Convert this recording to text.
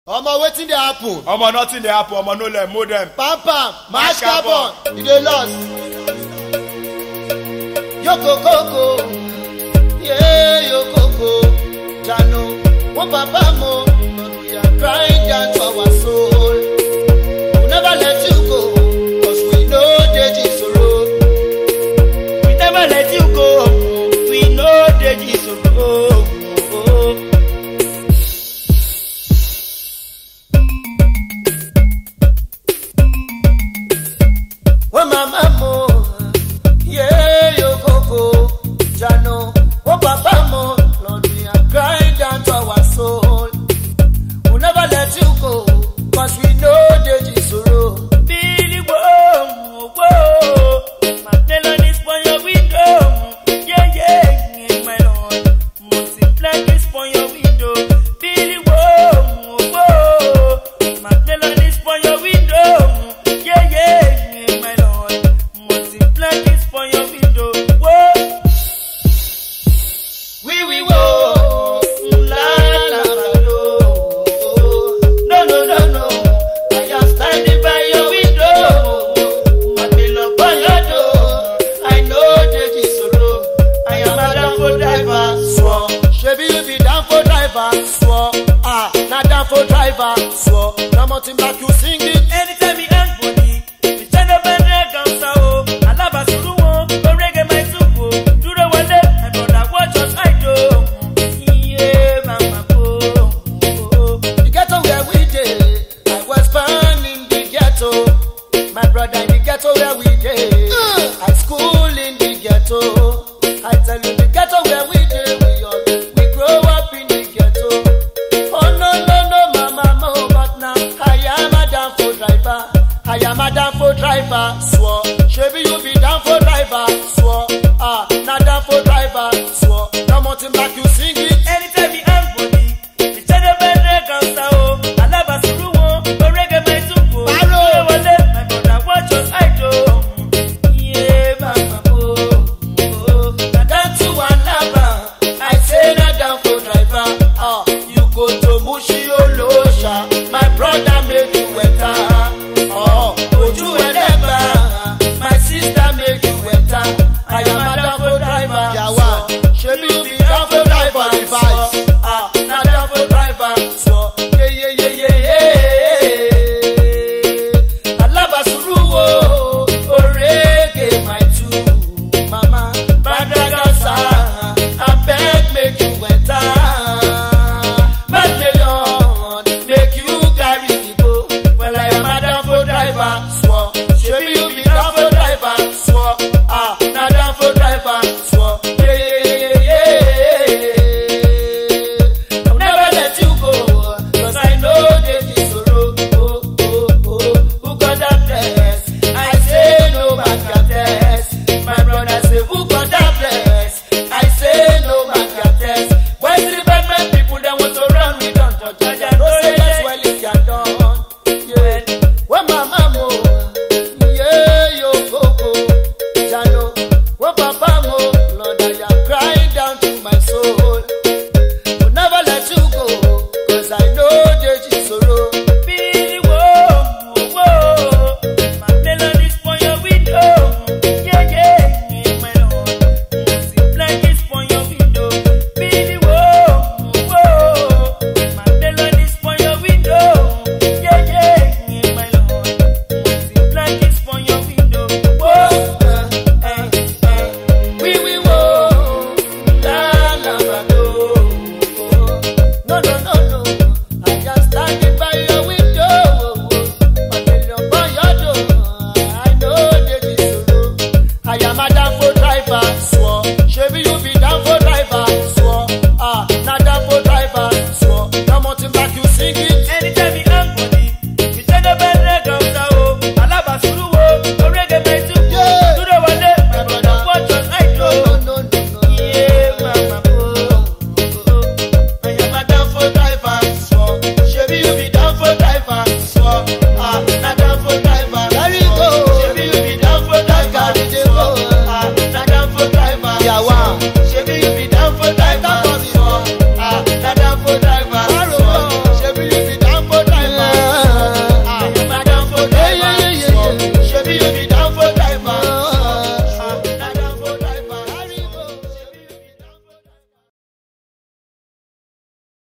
omo wetin dey happen omo nothing dey happen omo no let mold dem. pam pam mash Mash carbon you dey lost. yokokoko ye yokoko jano wo papa mo we are crying down to our soul we never let you go cause we no dey jisoro We never let you go. We know the Jesus. Oh, oh. wo mama mo ye yokoko jano wo papa mo lord we are crying down to our soul we never let you go cause we no dey jisoro. Billy, whoa, whoa. My melon is for your window. Yeah, yeah, my lord. Multiply this for your window. Billy, whoa, whoa. My melon is for your window. Yeah, yeah, my lord. Multiply this for your window. Whoa. We we wo la la la lo. No no no no. I am standing by your window. I belong by your door. I know that is solo. I am a down for driver. Swore. Shebi you be down for driver. Swore. Ah, not down for driver. Swore. Now mountain back you sing it. Anytime he hang body, the channel man reggae sao. Alaba suru won, go reggae my supo. Duro wale, my brother watch us I do. Yeah, mama go. The ghetto where we dey, I was born in the ghetto. My brother in the ghetto where we dey, I school in the ghetto. I tell you the ghetto where we dey, we all we grow up in the ghetto. Oh no no no, mama mo, but now I am a down for driver. I am a down for driver, swore. Shebi you be down for driver, swore. Ah, not down for driver, swore. Now mountain back you sing it. Anytime he hang body, the channel man reggae sao. Alaba suru won, go reggae my supo. Baro. Duro wale, my brother watch us I do. Yeah, mama go. down to Alaba. I say na down for driver. Ah, you go to Mushi o.